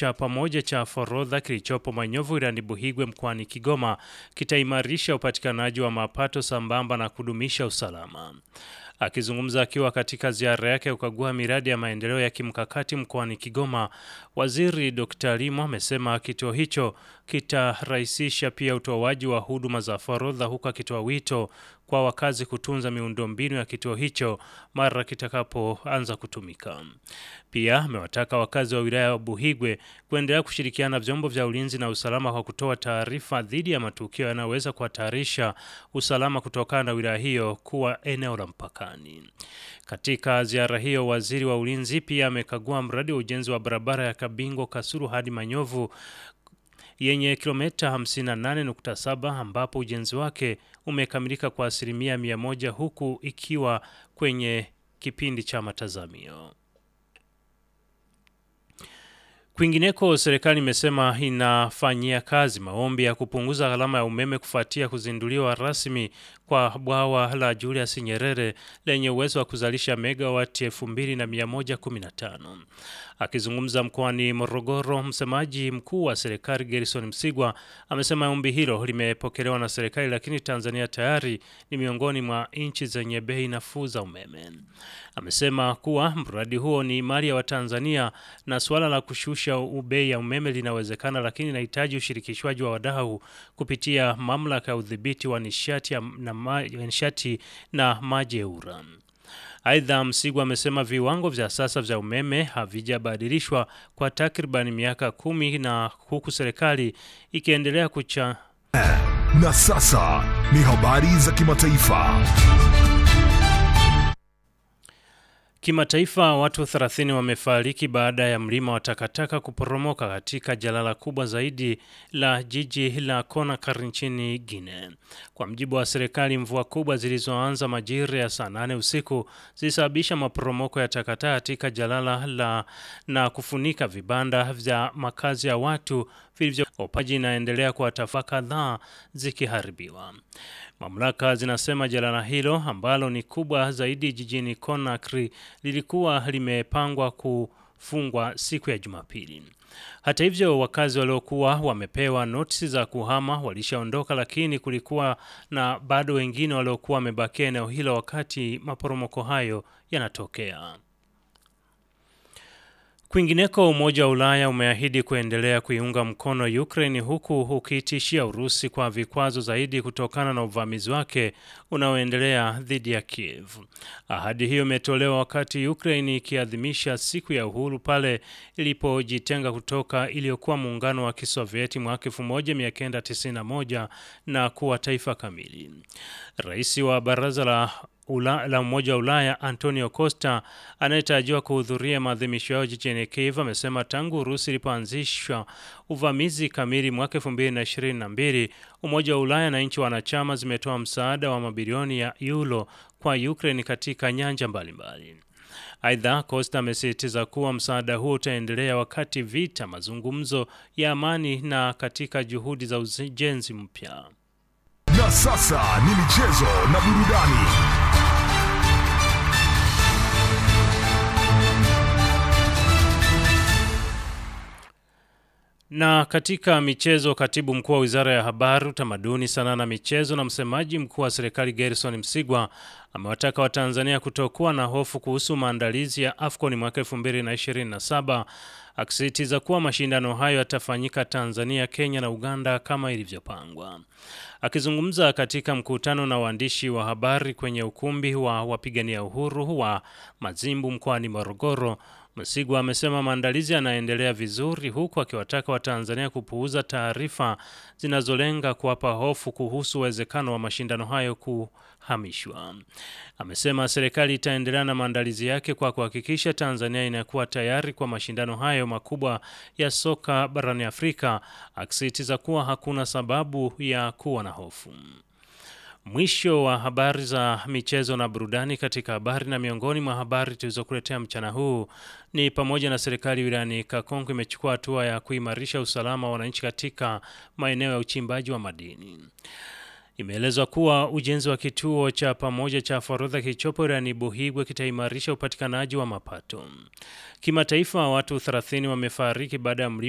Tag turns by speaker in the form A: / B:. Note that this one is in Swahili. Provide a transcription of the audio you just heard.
A: cha pamoja cha forodha kilichopo Manyovu wilayani Buhigwe mkoani Kigoma kitaimarisha upatikanaji wa mapato sambamba na kudumisha usalama. Akizungumza akiwa katika ziara yake ya kukagua miradi ya maendeleo ya kimkakati mkoani Kigoma, Waziri Dr. Limo amesema kituo hicho kitarahisisha pia utoaji wa huduma za forodha, huku akitoa wito kwa wakazi kutunza miundombinu ya kituo hicho mara kitakapoanza kutumika. Pia amewataka wakazi wa wilaya ya Buhigwe kuendelea kushirikiana na vyombo vya ulinzi na usalama kwa kutoa taarifa dhidi ya matukio yanayoweza kuhatarisha usalama kutokana na wilaya hiyo kuwa eneo la mpakani. Katika ziara hiyo, waziri wa ulinzi pia amekagua mradi wa ujenzi wa barabara ya Kabingo Kasulu hadi Manyovu yenye kilomita 58.7 ambapo ujenzi wake umekamilika kwa asilimia mia moja huku ikiwa kwenye kipindi cha matazamio. Kwingineko, serikali imesema inafanyia kazi maombi ya kupunguza gharama ya umeme kufuatia kuzinduliwa rasmi kwa bwawa la Julius Nyerere lenye uwezo wa kuzalisha megawati 2115. Akizungumza mkoani Morogoro, msemaji mkuu wa serikali Gerson Msigwa amesema ombi hilo limepokelewa na serikali, lakini Tanzania tayari ni miongoni mwa nchi zenye bei nafuu za umeme. Amesema kuwa mradi huo ni mali ya Watanzania na suala la kushusha bei ya umeme linawezekana, lakini inahitaji ushirikishwaji wa wadau kupitia mamlaka ya udhibiti wa nishati na, ma, nishati na maji EWURA. Aidha, Msigwa amesema viwango vya sasa vya umeme havijabadilishwa kwa takriban miaka kumi na huku serikali ikiendelea kucha.
B: Na sasa ni habari za kimataifa.
A: Kimataifa, watu 30 wamefariki baada ya mlima wa takataka kuporomoka katika jalala kubwa zaidi la jiji la Conakry nchini Guinea. Kwa mjibu wa serikali, mvua kubwa zilizoanza majira ya saa nane usiku zilisababisha maporomoko ya takataka katika jalala la na kufunika vibanda vya makazi ya watu vilivyo. Opaji inaendelea kwa tafaka kadhaa zikiharibiwa. Mamlaka zinasema jalala hilo ambalo ni kubwa zaidi jijini Conakry lilikuwa limepangwa kufungwa siku ya Jumapili. Hata hivyo, wakazi waliokuwa wamepewa notisi za kuhama walishaondoka, lakini kulikuwa na bado wengine waliokuwa wamebakia eneo hilo wakati maporomoko hayo yanatokea. Kwingineko, Umoja wa Ulaya umeahidi kuendelea kuiunga mkono Ukraine huku ukiitishia Urusi kwa vikwazo zaidi kutokana na uvamizi wake unaoendelea dhidi ya Kiev. Ahadi hiyo imetolewa wakati Ukraine ikiadhimisha siku ya uhuru pale ilipojitenga kutoka iliyokuwa muungano wa Kisovieti mwaka 1991 na kuwa taifa kamili. Rais wa Baraza la Ula, la Umoja wa Ulaya Antonio Costa anayetarajiwa kuhudhuria maadhimisho yao jijini Kiev amesema tangu Urusi ilipoanzisha uvamizi kamili mwaka 2022 Umoja wa Ulaya na nchi wanachama zimetoa msaada wa mabilioni ya euro kwa Ukraine katika nyanja mbalimbali. Aidha, Costa amesisitiza kuwa msaada huo utaendelea wakati vita, mazungumzo ya amani na katika juhudi za ujenzi mpya.
B: Na sasa ni michezo na burudani.
A: Na katika michezo, katibu mkuu wa wizara ya habari, utamaduni, sanaa na michezo na msemaji mkuu wa serikali Gerson Msigwa amewataka Watanzania kutokuwa na hofu kuhusu maandalizi ya AFCON mwaka 2027 akisisitiza kuwa mashindano hayo yatafanyika Tanzania, Kenya na Uganda kama ilivyopangwa. Akizungumza katika mkutano na waandishi wa habari kwenye ukumbi wa wapigania uhuru wa Mazimbu mkoani Morogoro, Msigwa amesema maandalizi yanaendelea vizuri huku akiwataka Watanzania kupuuza taarifa zinazolenga kuwapa hofu kuhusu uwezekano wa mashindano hayo kuhamishwa. Amesema serikali itaendelea na maandalizi yake kwa kuhakikisha Tanzania inakuwa tayari kwa mashindano hayo makubwa ya soka barani Afrika, akisisitiza kuwa hakuna sababu ya kuwa na hofu. Mwisho wa habari za michezo na burudani. Katika habari na miongoni mwa habari tulizokuletea mchana huu ni pamoja na serikali wilayani Kakonko imechukua hatua ya kuimarisha usalama wa wananchi katika maeneo ya uchimbaji wa madini. Imeelezwa kuwa ujenzi wa kituo cha pamoja cha forodha kilichopo wilayani Buhigwe kitaimarisha upatikanaji wa mapato. Kimataifa, watu 30 wamefariki baada ya mlima